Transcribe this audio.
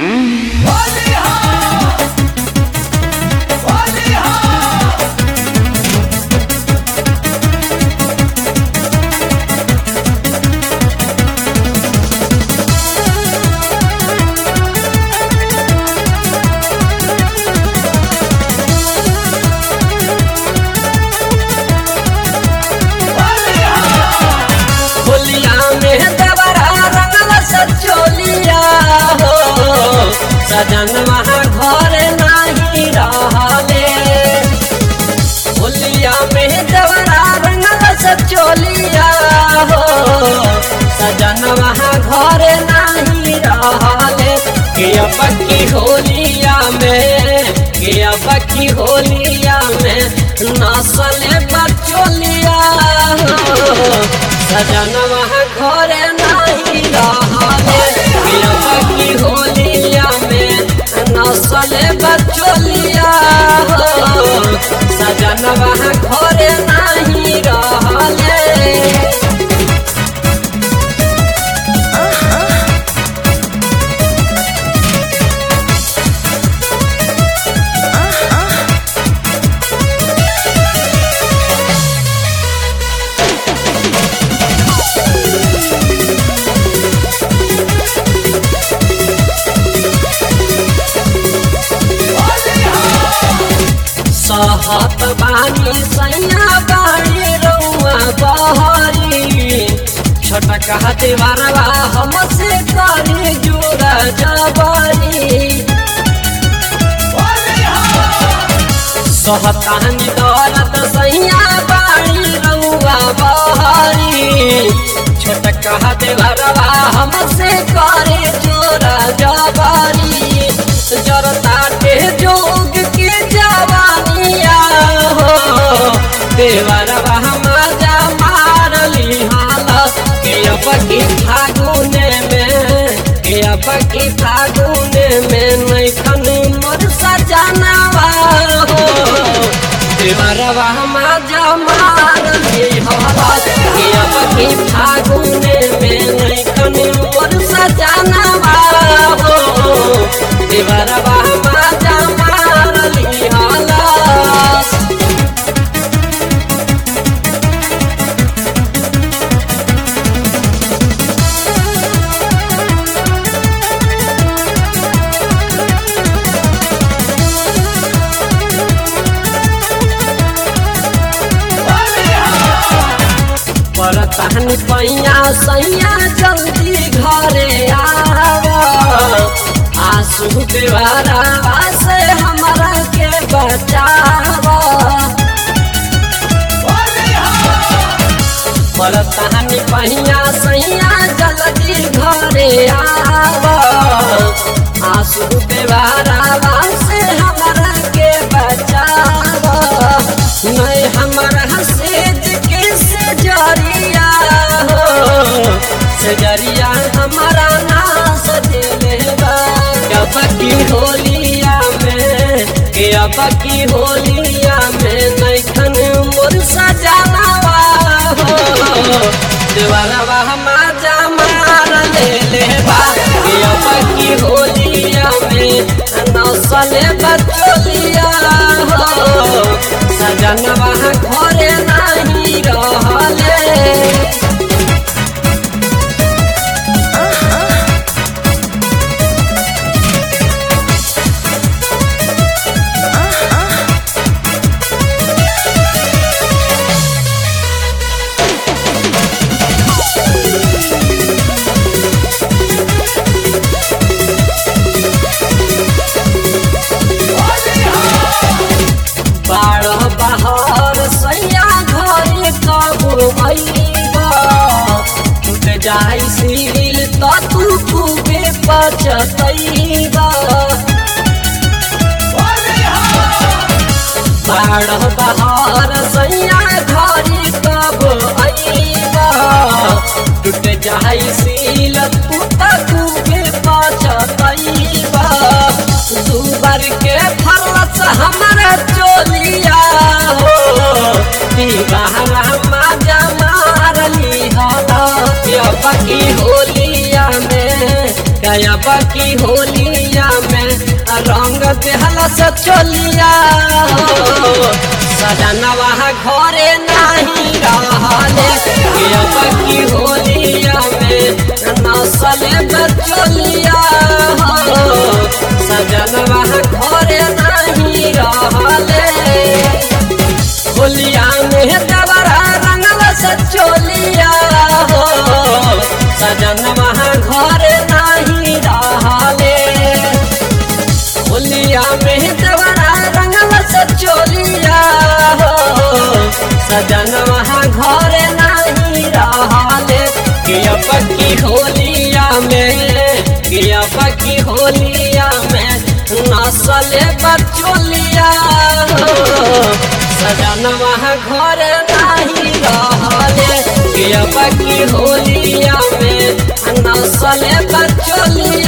होलिया में देवरा रंगल सचोलिया हो सजन वहाँ घर नहीं रहले होलिया में देवरा रंगल सचोलिया हो सजन वहाँ घर नहीं रहले के पक्की होलिया में के पक्की होलिया में नसले बचोलिया हो सजन वहाँ घर नहीं रहले पक्की होलिया में नसले बचोलिया हो सजन वहाँ घर नहीं रहले सहत बानी सैया बानी रउआ बहरी छोटका देवरवा हमसे करी जोड़ा जबरी सहतानी दौलत सैया बानी रउआ बहरी छोटका देवरवा हमसे करे जोड़ा जबरी जरता के जोग के जवानिया हो देवरवा मजा मारली हालत के अब की फागुने में के अब की फागुने में नैखन मोर सजनवा हो देवरवा मजा मारली हालत के अब की फागुने में नैखन मोर सजनवा हो देवरवा मजा मारली हालत परतहन पैया सैया जल्दी घरे आव आंसू देवारा से हमरा के बचाव परतहन पैया सैया जल्दी घरे आव आंसू देवारा से हमरा के बचाव नहीं हमरा सेज के सजरिया हो सजरिया हमारा नाश दिले बा कब की होलिया में के अब की होलिया में नैखन मोर सजनवा हो देवरवा मजा मार ले ले बा के अब की होलिया में नौसले बचोलिया हो सजनवा घरे नहीं रहले बारह बहर सैया घरे कब अइबा टूट जाई सील त तू खूबे पचतैबा बारह बहर सैया घरे कब अइबा टूट जाई सील तू त खूबे पचतैबा दू बार के फलस हमरा चोलिया हो दीवाना मजा मारली होला अब की होलिया में अब की होलिया में रंग देहला से चलिया हो सजनवा घरे नहीं रहले अब की होलिया में नसले बचलिया हो सजनवा घरे नहीं रहले होलिया में दबरा रंगल से चोलिया हो सजन वहाँ घर नहीं रहले होलिया में दबरा रंगल से चोलिया हो सजन वहाँ घर नहीं रहले गिया पक्की होलिया में गिया पक्की होलिया में नसले बचोलिया हो सजन वहाँ घर नहीं रहले गिया पक्की होलिया में नसले बचोलिया